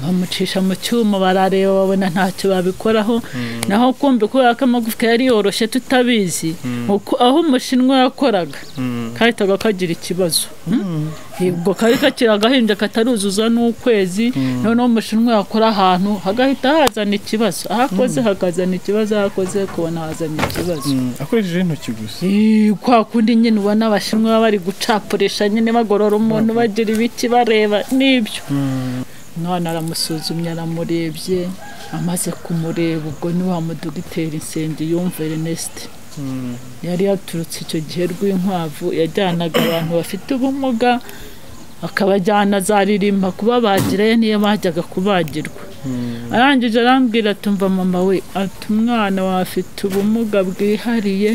bamucisha mu cyuma barareba babona ntacyo babikoraho naho kumva kubera ko amagufwa yari yoroshye tutabizi uko- aho umushinwa yakoraga kahitaga kagira ikibazo ubwo kari kakiri agahinja kataruzuza n'ukwezi noneho umushinwa yakora ahantu hagahita hazana ikibazo aho akoze hakazana ikibazo aho akoze kubona hazana ikibazo akoresheje intoki gusa Eh, kwa kundi nyine ubona abashinwa baba bari gucapurisha nyine bagorora umuntu bagira ibiki bareba n'ibyo umwana aramusuzumye aramurebye amaze kumureba ubwo ni wa mudogiteri Nsenge yumva Ernest yari yaturutse icyo gihe rw'inkwavu yajyanaga abantu bafite ubumuga akabajyana azaririmba kubabagirayo niyo bajyaga kubagirwa arangije arambwira atumva mama we ati umwana wawe afite ubumuga bwihariye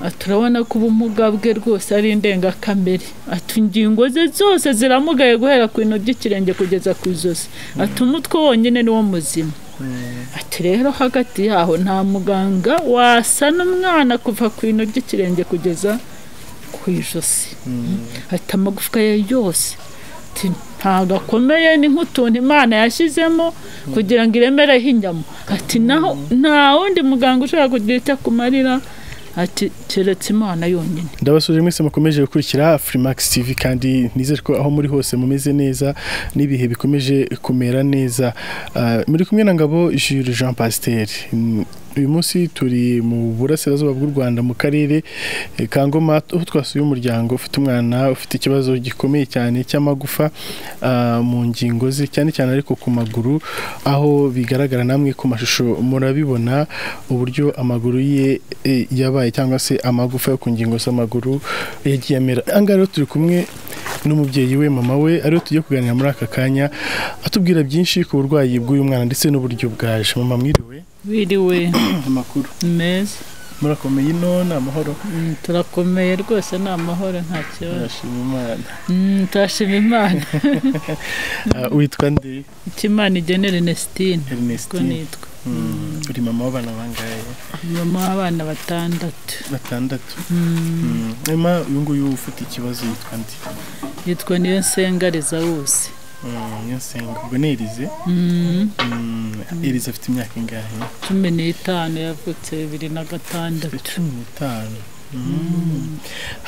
ati urabona ko ubumuga bwe rwose ari indengakamere ati ingingo ze zose ziramugaye guhera ku bintu by'ikirenge kugeza ku ijosi ati umutwe wonyine ni wo muzima ati rero hagati yaho nta muganga wasana umwana kuva ku bintu by'ikirenge kugeza ku ijosi ati amagufwa ye yose ati ntabwo akomeye ni nk'utuntu imana yashyizemo kugira ngo iremereho inyama ati naho nta wundi muganga ushobora kugira icyo akumarira ati keretse imana yonyine ndabasuje mwese mukomeje gukurikira Freemax TV kandi nizere ko aho muri hose mumeze neza n'ibihe bikomeje kumera neza Ah, muri kumwe na ngabo Jules Jean Pasteur Mm, uyu munsi turi mu burasirazuba bw'u Rwanda mu karere eh, ka Ngoma aho twasuye umuryango ufite umwana ufite ikibazo gikomeye cyane cy'amagufa ah, mu ngingo ze cyane cyane ariko ku maguru aho bigaragara namwe ku mashusho murabibona uburyo amaguru ye eh, yabaye cyangwa se amagufa yo ku ngingo z'amaguru yagiye amera ahangaha rero turi kumwe n'umubyeyi we mama we ariwe tugiye kuganira muri aka kanya atubwira byinshi ku burwayi bw'uyu mwana ndetse n'uburyo bwaje mama mwiriwe wiriwe amakuru meza murakomeye ino ni amahoro Mm, turakomeye rwose ni amahoro nta kibazo turashima imana Mm, turashima imana Ah, witwa nde icyo imana igenera Ernestine ko ernestine nitwa Mm, uri mama w'abana bangahe mama w'abana batandatu batandatu Mm, Mm, ema uyu nguyu ufite ikibazo yitwa nde yitwa niyo nsengareza wose Mm, niyo nsenga ubwo ni erize Mm, erize afite imyaka ingahe cumi n'itanu yavutse bibiri na gatandatu cumi n'itanu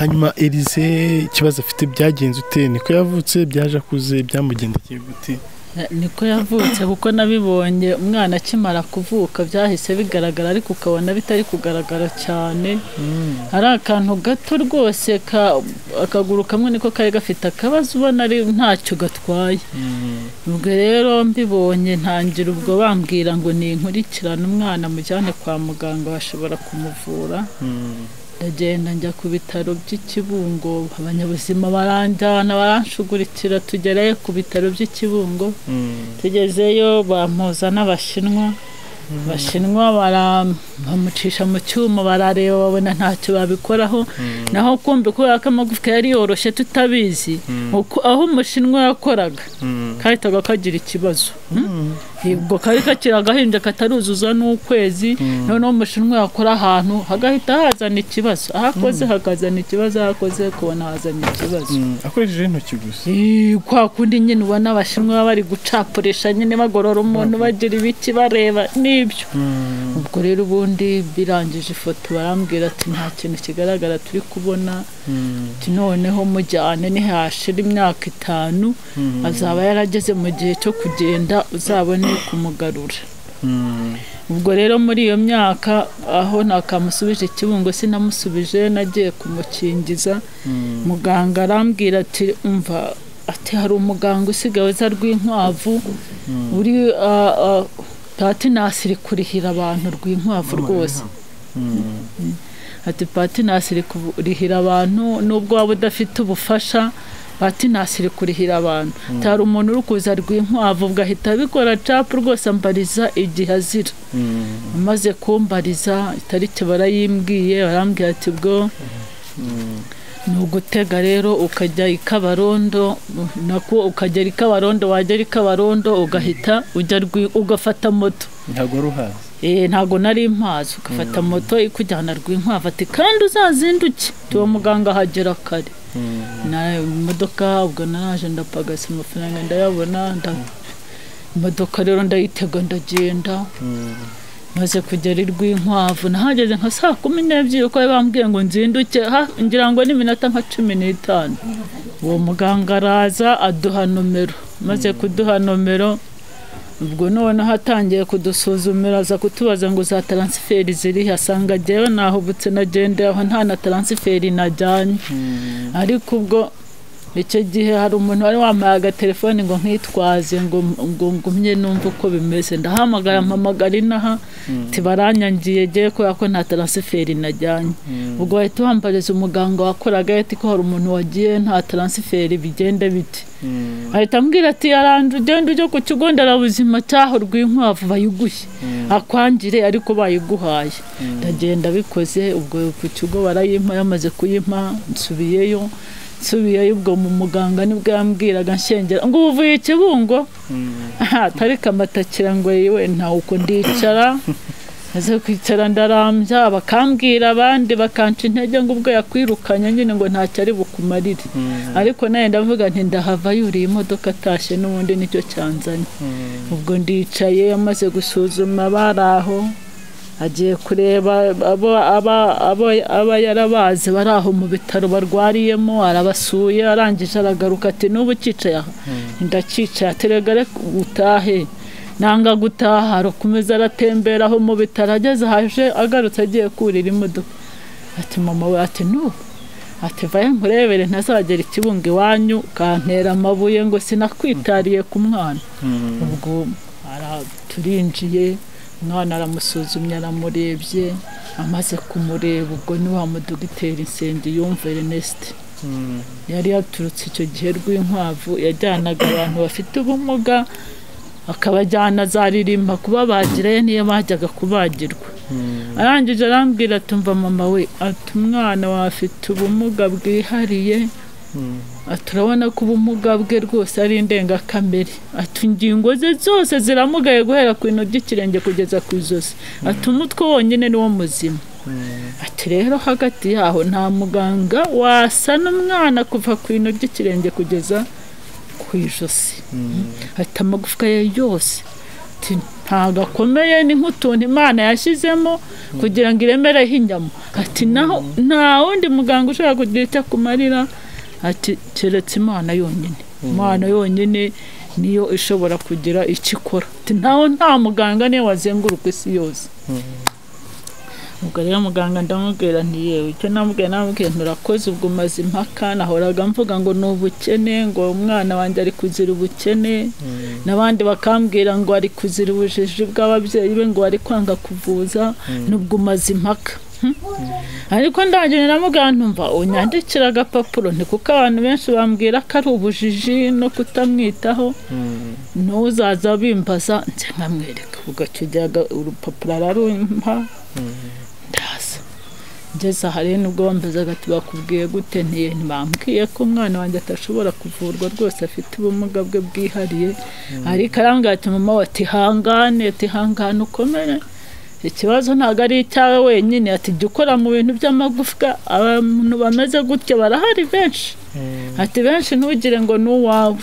hanyuma erize ikibazo afite byagenze ute niko yavutse byaje akuze byamugendekeye gute niko yavutse kuko nabibonye umwana akimara kuvuka byahise bigaragara ariko ukabona bitari kugaragara cyane hari akantu gato rwose ka- akaguru kamwe niko kari gafite akabazo ubona ari ntacyo gatwaye ubwo rero mbibonye ntangira ubwo bambwira ngo ni inkurikirane umwana mujyane kwa muganga bashobora kumuvura Mm, ndagenda njya ku bitaro by'ikibungo abanyabuzima baranjyana baranshugurikira tugerayo ku bitaro by'ikibungo mm, tugezeyo bampuza n'abashinwa abashinwa bara- bamucisha mu cyuma barareba babona ntacyo babikoraho naho kumva kubera ko amagufwa yari yoroshye tutabizi uko- aho umushinwa yakoraga mm, kahitaga kagira ikibazo mm. ubwo kari kakiri agahinja kataruzuza n'ukwezi noneho umushinwa yakora ahantu hagahita hazana ikibazo aho akoze hakazana ikibazo aho akoze kubona hazana ikibazo Mm, akoresheje intoki gusa Eh, kwa kundi nyine ubona abashinwa baba bari gucapurisha nyine bagorora umuntu bagira ibiki bareba n'ibyo Mm, ubwo rero ubundi birangije ifoto barambwira ati nta kintu kigaragara turi kubona mm, ati noneho mujyane nihashira imyaka itanu Mm. azaba yarageze mu gihe cyo kugenda uzabone kumugarura mm. ubwo rero muri iyo myaka aho nakamusubije ikibungo sinamusubije nagiye kumukingiza muganga arambwira ati umva ati hari umuganga usigaye uza rw'inkwavu uri ah, ah, pati nasiri kurihira abantu rw'inkwavu rwose ati patinasi iri kurihira abantu nubwo waba udafite ubufasha patinasi iri kurihira abantu hari umuntu uri kuza rw'inkwavu ugahita abikora capu rwose ambariza igihe azira amaze kumbariza itariki barayimbwiye barambwira ati bwo ni ugutega rero ukajya i kabarondo nako ukagera i kabarondo wagera i kabarondo ugahita ujya Rwi- ugafata moto ntabwo wari uhazi Eh, ntago nari mpazi ugafata moto ikujyana rw'inkwavu ati kandi uzazinduke tuwo muganga ahagera kare na imodoka ubwo naraje ndapagasa amafaranga ndayabona nda- imodoka rero ndayitega ndagenda maze kugera i rwinkwavu nahageze nka saa kumi n'ebyiri kuko bambwiye ngo nzinduke ha- ngira ngo ni iminota nka cumi n'itanu uwo muganga araza aduha nomero maze kuduha nomero ubwo noneho atangiye kudusuzumira aza kutubaza ngo za taransiferi ziri he asanga jyewe ntaho ubutse nagendeye aho nta na taransiferi najyanye ariko ubwo icyo gihe hari umuntu wari wambaye agatelefoni ngo nkitwaze ngo ngo ngumye numve uko bimeze ndahamagara mpamagara inaha tibaranyangiye jye kubera ko nta taransiferi najyanye ubwo wahita wambariza umuganga wakoraga ahita ko hari umuntu wagiye nta taransiferi bigenda bite ahita ambwira ati yaranje ugenda ujye ku kigo nderabuzima cyaho rw'inkwavu bayiguhe akwangire ariko bayiguhaye ndagenda bikoze ubwo ku kigo barayimpa yamaze kuyimpa nsubiyeyo nsubiyeyo ubwo mu muganga nibwo yambwiraga nshengera ngo uvuye ikibungo atari kamatakira ngo yewe ntawe uko ndicara maze kwicara ndarambya bakambwira abandi bakanca intege ngo ubwo yakwirukanye nyine ngo ntacyo ari bukumarire ariko nawe ndavuga nti ndahava yuriye imodoka atashye n'ubundi nicyo cyanzanye ubwo ndicaye amaze gusuzuma bari aho agiye kureba abo aba- abo- aba yarabazi bari aho mu bitaro barwariyemo arabasuye arangije aragaruka ati n'ubu ucyicaye aha ndakicaye ateregare utahe nanga gutaha arakomeza aratembera aho mu bitaro ageze haje agarutse agiye kurira imodoka ati mama we ati n'ubu ati vaye nkurebere ntazagera ikibunga iwanyu ukantera amabuye ngo sinakwitariye ku mwana ubwo ara- turinjiye umwana aramusuzumye aramurebye amaze kumureba ubwo ni wa mudogiteri nsengi yumva Ernest yari yaturutse icyo gihe rw'inkwavu yajyanaga abantu bafite ubumuga akabajyana zaririmba kuba bagirayo niyo bajyaga kubagirwa arangije arambwira atumva mama we ati umwana wawe afite ubumuga bwihariye ati urabona ko ubumuga bwe rwose ari indengakamere ati ingingo ze zose ziramugaye guhera ku bintu by'ikirenge kugeza ku ijosi ati umutwe wonyine ni wo muzima ati rero hagati yaho nta muganga wasa n'umwana kuva ku bintu by'ikirenge kugeza ku ijosi ati amagufwa ye yose ati ntabwo akomeye ni nk'utuntu imana yashyizemo kugira ngo iremereho inyama ati naho nta wundi muganga ushobora kugira icyo akumarira ati keretse imana yonyine imana yonyine niyo ishobora kugira icyo ikora ati ntawe nta muganga niyo wazenguruka isi yose ubwo rero muganga ndamubwira nti yewe icyo namubwiye namubwiye nturakoze ubwo umaze impaka nahoraga mvuga ngo ni ubukene ngo umwana wanjye ari kuzira ubukene n'abandi bakambwira ngo ari kuzira ubujiji bw'ababyeyi be ngo ari kwanga kuvuza n'ubwo umaze impaka Hm? ariko ndangije namubwira ntumva unyandikira agapapuro ni kuko abantu benshi bambwira ko ari ubujiji no kutamwitaho ntuzaza bimbaza nze nkamwereka ubwo icyo gihe aga- urupapuro ararumpa ndaza ngeze aha rero nubwo bambazaga tubakubwiye gute ntiye ntibambwiye ko umwana wanjye atashobora kuvurwa rwose afite ubumuga bwe bwihariye ariko arambwira ati mama we ati hangane ati hangane ukomere ikibazo ntabwo ari icyawe wenyine ati jya ukora mu bintu by'amagufwa abantu bameze gutya barahari benshi ati benshi ntugire ngo ni uwawe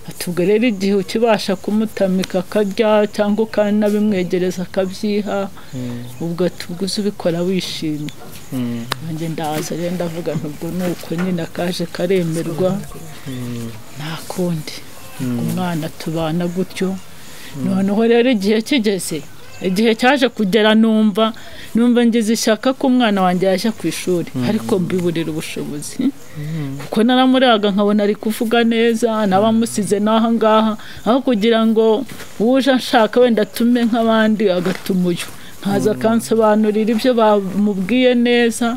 ati ubwo rero igihe ukibasha kumutamika akarya cyangwa ukanabimwegereza akabyiha ubwo ati ubwo uze ubikora wishimye nanjye ndaza rero ndavuga nti ubwo ni uko nyine akaje karemerwa nta kundi umwana tubana gutyo noneho rero igihe kigeze igihe cyaje kugera numva numva ngize ishyaka ko umwana wanjye yajya ku ishuri ariko mbiburira ubushobozi kuko naramuraga nkabona ari kuvuga neza n'abamusize n'aha ngaha aho kugira ngo uje nshaka wenda atume nk'abandi agatuma uyu nkaza akansobanurira ibyo bamubwiye neza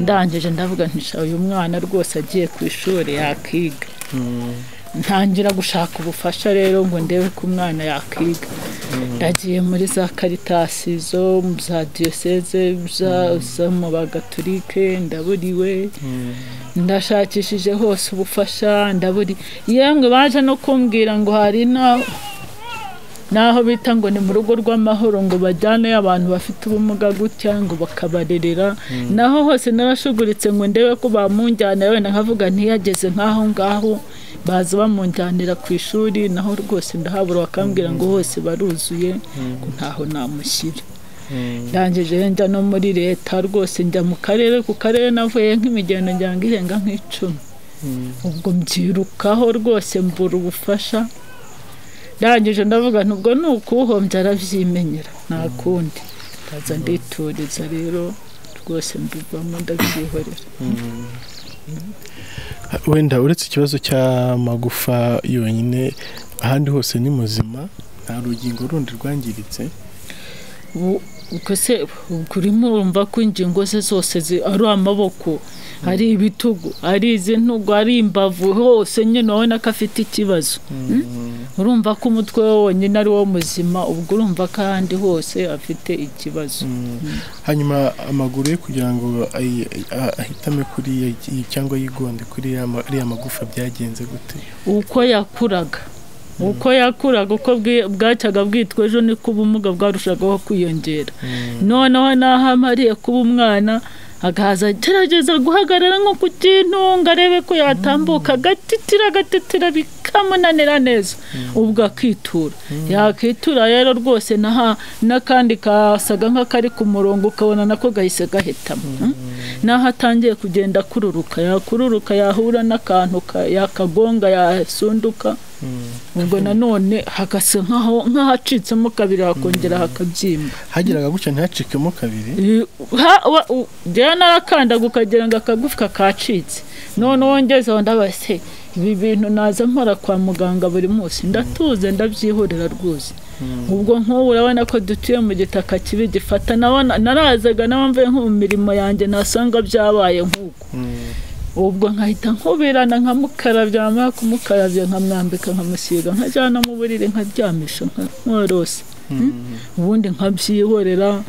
ndangije ndavuga ntisha uyu mwana rwose agiye ku ishuri yakiga ntangira gushaka ubufasha rero ngo ndebe ko umwana yakwiga ndagiye muri za karitasi zo mu za diyoseze za- zo mu bagatulike ndaburiwe ndashakishije hose ubufasha ndaburi yemwe baje no kumbwira ngo hari na naho bita ngo ni mu rugo rw'amahoro ngo bajyaneyo abantu bafite ubumuga gutya ngo bakabarerera naho hose narashuguritse ngo ndebe ko bamunjyana wenda nkavuga ntiyageze nk'aho ngaho baza bamunjyanira ku ishuri naho rwose ndahabura bakambwira ngo hose baruzuye ngo ntaho namushyira ndangije njya no muri leta rwose njya mu karere ku karere navuye nk'imigendo njya irenga nk'icumi ubwo mbyirukaho rwose mbura ubufasha ndangije ndavuga nubwo ni ukuwuhombya arabyimenyera nta kundi ndaza ndituriza rero rwose mbivamo ndabyihorera wenda uretse ikibazo cy'amagufa yonyine ahandi hose ni muzima nta rugingo rundi rwangiritse ubwo se urimo urumva ko ingingo ze zose ari amaboko ari ibitugu ari izi ntugu ari imbavu hose nyine urabona ko afite ikibazo urumva ko umutwe we wonyine ari wo muzima ubwo urumva ko ahandi hose afite ikibazo hanyuma amaguru ye kugira ngo ahitame kuri cyangwa yigonde kuri iriya magufa byagenze gute uko yakuraga uko yakuraga uko bwacyaga bwitwa ejo niko ubumuga bwarushagaho kwiyongera noneho n'aho amariye kuba umwana agahaza agerageza guhagarara nko ku kintu ngo arebe ko yatambuka agatitira agatitira bikamunanira neza ubwo akitura yakitura rero rwose n'akandi kasaga nk'akari ku murongo ukabona nako gahise gahitamo n'aho atangiye kugenda akururuka yakururuka yahura n'akantu yakagonga yasunduka ubwo nanone hagasa nk'ahacitsemo kabiri hakongera hakabyimba hageraga gutya ntihacikemo kabiri rero narakandaga ukagira ngo akagufi kakacitse none wongezeho ndabase ibi bintu naza mpora kwa muganga buri munsi ndatuze ndabyihorera rwose ubwo nk'ubu urabona ko dutuye mu gitaka kibi gifata narazaga n'abamvuye nko mu mirimo yanjye nasanga byabaye nk'uko ubwo nkahita nkubirana nkamukarabya nyamara kumukarabya nkamwambika nkamusiga nkajyana mu buriri nkaryamisha nkorose ubundi nkabyihorera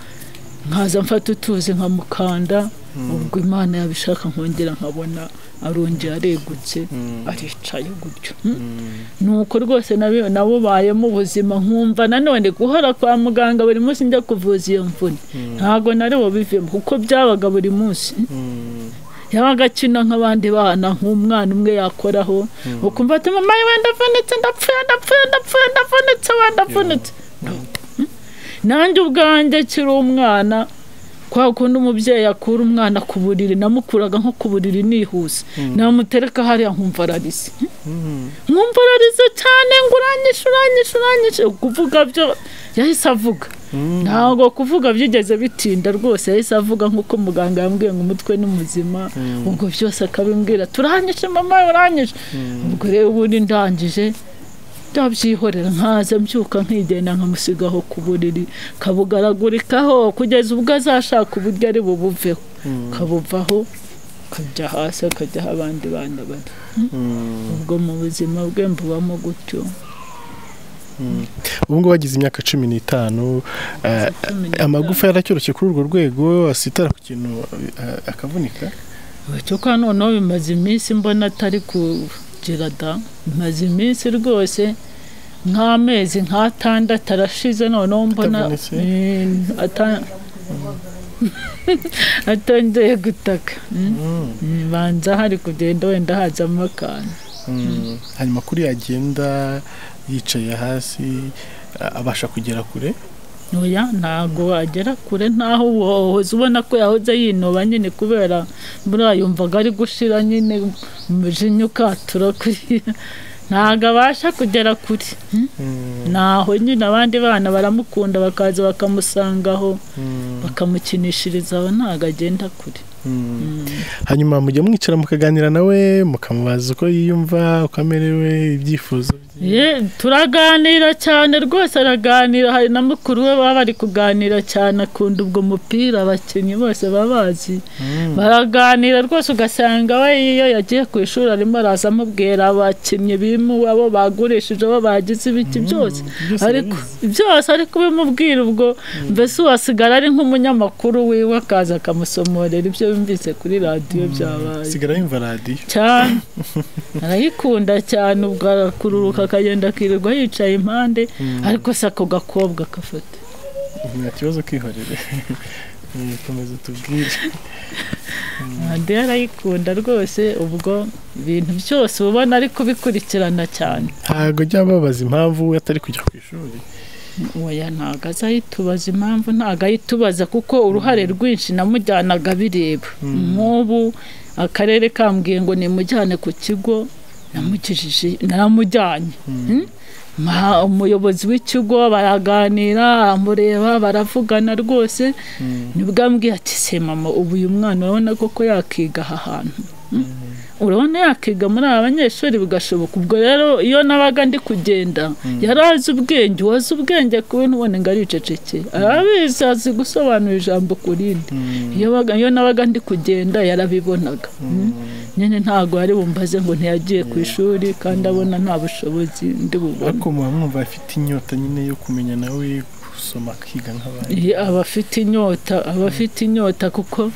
nkaza mfata utuzi nkamukanda ubwo imana yabishaka nkongera nkabona arongera aregutse aricaye gutyo ni uko rwose nabubayemo ubuzima nkumva nanone guhora kwa muganga buri munsi njya kuvuza iyo mvune ntabwo nari bivemo kuko byabaga buri munsi yabaga akina nk'abandi bana nk'umwana umwe yakoraho ukumva ati mama we ndavunitse ndapfuye ndapfuye ndapfuye ndavunitse we ndavunitse nanjye ubwanjye kiri umwana kwa kundi umubyeyi akura umwana ku buriri namukuraga nko ku buriri nihuse namutereka hariya nkumva ararize nkumva ararize cyane ngo uranyishe uranyishe uranyishe kuvuga byo yahise avuga ntabwo kuvuga byigeze bitinda rwose yahise avuga nk'uko muganga yambwiye ngo umutwe ni muzima ubwo byose akabimbwira turanyishe mama uranyishe ubwo rero ubundi ndangije ndabyihorera nkaza mbyuka nkigenda nkamusigaho ku buriri kabugaragurikaho kugeza ubwo azashaka uburyo ari bubuveho kabuvaho kajya hasi akajyaho abandi bana bari ubwo mu buzima bwe mbubamo gutyo ubu ngubu wagize imyaka cumi n'itanu amagufa yaracyoroshye kuri urwo rwego asitara ku kintu akavunika cyo noneho bimaze iminsi mbona atari ku gerada maze iminsi rwose nk'amezi nk'atandatu arashize noneho mbona atongeye gutaka banza hari kugenda wenda hazamo akantu hanyuma kuri yagenda yicaye hasi abasha kugera kure ntoya ntabwo wagera kure ntaho wohoze ubona ko yahoze yinoba nyine kubera buriya yumvaga ari gushira nyine umujinya ukatura kuriya ntabwo abasha kugera kure naho nyine abandi bana baramukunda bakaza bakamusangaho bakamukinishiriza aho ntabwo agenda kure hanyuma mujya mwicara mukaganira nawe mukamubaza uko yiyumva uko amerewe ibyifuzo bye turaganira cyane rwose araganira hari na mukuru we baba bari kuganira cyane akunda ubwo mupira abakinnyi bose baba bazi baraganira rwose ugasanga we iyo yagiye ku ishuri arimo araza amubwira abakinnyi abo bagurishije abo bagize ibiki byose ariko byose ari kubimubwira ubwo mbese uwasigara ari nk'umunyamakuru wiwe akaza akamusomorera ibyo yumvise kuri radiyo byabaye sigara yumva radiyo cyane arayikunda cyane ubwo arakururuka akagenda akirirwa yicaye impande ariko se ako gakobwa agafata nta kibazo kwihorera komeza tubwire radiyo arayikunda rwose ubwo ibintu byose uba ubona ari kubikurikirana cyane ntabwo jya babaza impamvu we atari kujya ku ishuri oya ntabwo azayitubaza impamvu ntabwo ayitubaza kuko uruhare rwinshi namujyanaga bireba nk'ubu akarere kambwiye ngo nimujyane ku kigo namugejeje naramujyanye umuyobozi w'ikigo baraganira aramureba baravugana rwose nibwo ambwiye ati se mama ubu uyu mwana urabona koko yakiga aha hantu urabona yakiga muri aba banyeshuri bigashoboka ubwo rero iyo nabaga ndi kugenda yari azi ubwenge uwazi ubwenge ku bintu ubona ngo ariceceke arabizi azi gusobanura ijambo ku rindi iyo nabaga ndi kugenda yarabibonaga nyine ntabwo yari bumbaze ngo ntiyagiye ku ishuri kandi abona nta bushobozi ndi bubone ariko muba mwumva afite inyota nyine yo kumenya nawe gusoma akiga nk'abandi aba afite inyota aba afite inyota kuko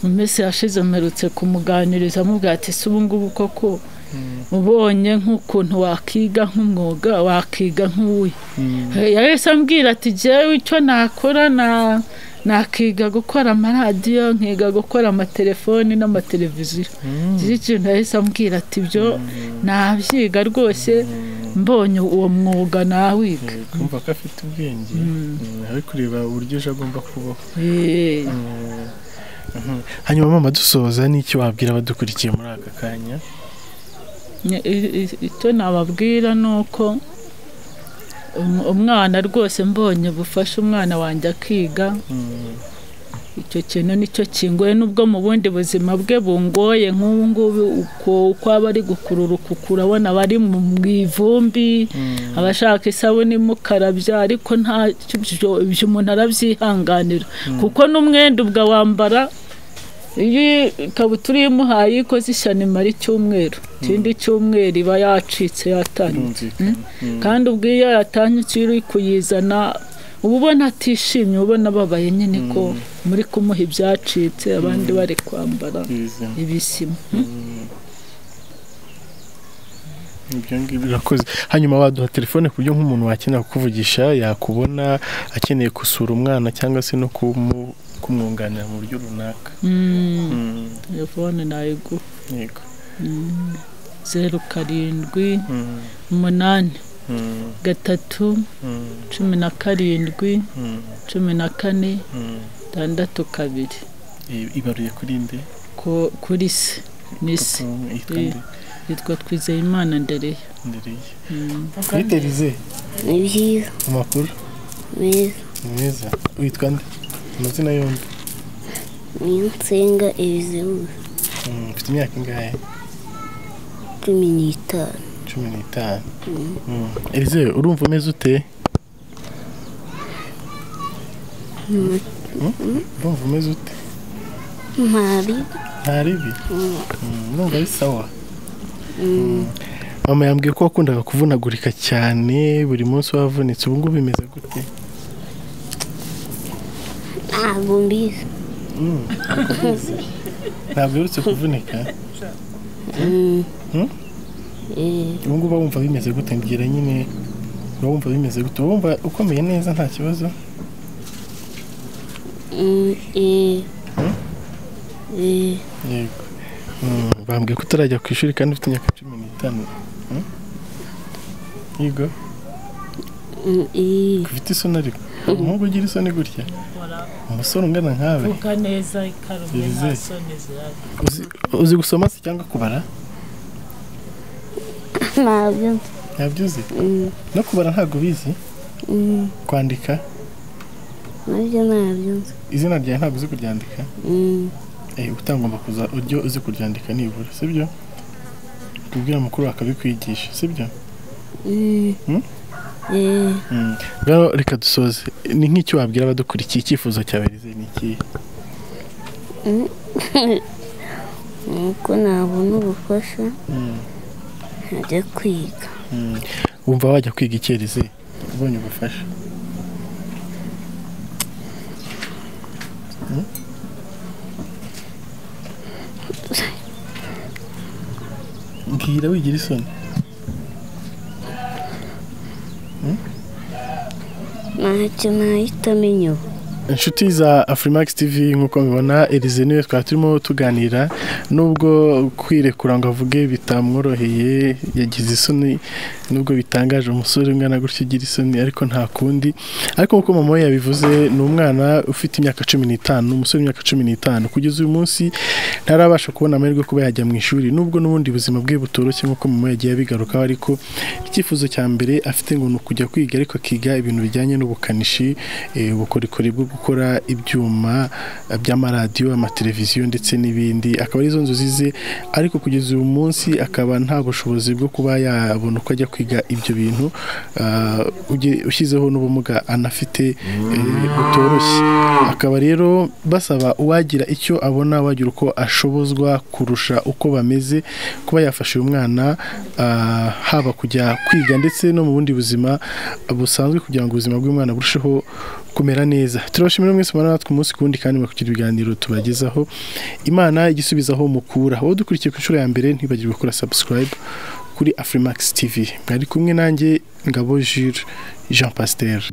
mu minsi yashize mperutse kumuganiriza amubwira ati se ubu ngubu koko ubonye nk'ukuntu wakiga nk'umwuga wakiga nk'uwe yahise ambwira ati jyewe icyo nakora na nakiga gukora amaradiyo nkiga gukora amatelefoni n'amateleviziyo iki kintu yahise ambwira ati ibyo nabyiga rwose mbonye uwo mwuga nawiga kumva ko afite ubwenge ari kureba uburyo ejo agomba kubaho Eh, hanyuma mama dusoza n'icyo wabwira abadukurikiye muri aka kanya ne- i- i- icyo nababwira ni uko um- umwana rwose mbonye bufasha umwana wanjye akiga icyo kintu nicyo kingoye nubwo mu bundi buzima bwe bungoye nk'ubu ngubu uko uko aba ari gukururuka ukurabona abari mu ivumbi abashaka isabune imukarabya ariko nta ibyo- ibyo umuntu arabyihanganira kuko n'umwenda ubwo awambara iyo ikabutura iyo imuhaye iyo ikoze ishyano imara icyumweru ikindi cyumweru iba yacitse yatanyutse kandi ubwo iyo yatanyutse iyo uri kuyizana uba ubona atishimye uba ubona ababaye nyine ko muri kumuha ibyacitse abandi bari kwambara ibisima ibyo ngibyo birakoze hanyuma waduha telefone ku buryo nk'umuntu wakenera kukuvugisha yakubona akeneye gusura umwana cyangwa se no kumu- kumwunganira mu buryo runaka Mm, Mm, telefone nayiguha yego zeru karindwi Mm, umunani mm, gatatu mm, cumi na karindwi mm, cumi na kane mm. itandatu kabiri I- ibaruye kuri nde ku- kuri se ni se Papa we yitwa nde yitwa twizeyimana ndereye ndereye Mm. twiteze ni byiza amakuru byiza meza witwa nde amazina yombi niyo nsenga ibizibuza Mm, ufite imyaka ingahe cumi n'itanu cumi n'itanu elize urumva umeze ute Mm? urumva umeze ute ntari nta ribi Mm, urumva ari sawa mama yambwiye ko wakundaga kuvunagurika cyane buri munsi wavunitse ubu ngubu bimeze gute ntabwo mbizi Mm, ntabwo ubizi. ntabwo uherutse kuvunika Mm. Mm? Eh, ubu ngubu uba wumva bimeze gute mbwira nyine uba wumva bimeze gute uba wumva ukomeye neza nta kibazo mm, eh. Eh, yego Mm, bambwiye ko utarajya ku ishuri kandi ufite imyaka cumi n'itanu Mm? yego mm, eh. ufite isoni ariko umuhungu ugira isoni gutya umusore ungana nkawe vuga neza ikarume Irize. nta soni zihari Uzi- uzi gusoma se cyangwa kubara ntabwo nzi. ntabyo uzi Mm, no kubara ntabwo ubizi mm, kwandika nabyo ntabyo nzi. izina ryawe ntabwo uzi kuryandika Mm, eh, utangomba kuza ujye uzi kuryandika nibura sibyo kubwira mukuru akabikwigisha sibyo mm. Mm? Eh, rero reka dusoze ni nk'icyo wabwira abadukurikiye icyifuzo cyawe Rizzo ni ikihe nuko nabona ubufasha Mm. nkajya kwiga Mm. wumva wajya kwiga icyerize ubonye ubufasha Mm? mbwira wigira isoni ntacyo nahita amenya ubu inshuti za afurimax tv nk'uko mubibona erize niwe twari turimo tuganira nubwo kwirekura ngo avuge bitamworoheye yagize isoni nubwo bitangaje umusore umwana gutyo ugira isoni ariko nta kundi ariko nk'uko mama we yabivuze ni umwana ufite imyaka cumi n'itanu umusore w'imyaka cumi n'itanu kugeza uyu munsi ntarabasha kubona amahirwe kuba yajya mu ishuri nubwo n'ubundi buzima bwe butoroshye nk'uko mama we yagiye abigarukaho ariko icyifuzo cya mbere afite ngo ni ukujya kwiga ariko akiga ibintu bijyanye n'ubukanishi eh, ubukorikori bwo gukora ibyuma eh, by'amaradiyo amateleviziyo ndetse n'ibindi akaba arizo nzozi ze ariko kugeza uyu munsi akaba nta bushobozi bwo kuba yabona uko ajya kwiga ibyo bintu ah, uge- ushyizeho n'ubumuga anafite eh, butoroshye akaba rero basaba uwagira icyo abona wagira uko ashobozwa kurusha uko bameze kuba yafasha uyu mwana ah, haba kujya kwiga ndetse no mu bundi buzima busanzwe kugira ngo ubuzima bw'umwana burusheho kumera neza turabashimira mwese mubana natwe umunsi ku wundi kandi mukagira ibiganiro tubagezaho imana igisubizaho mukura wowe dukurikiye ku nshuro ya mbere ntibagirwe gukora subscribe kuri afrimax tv mwari kumwe nanjye ngabo jure jean pasiteri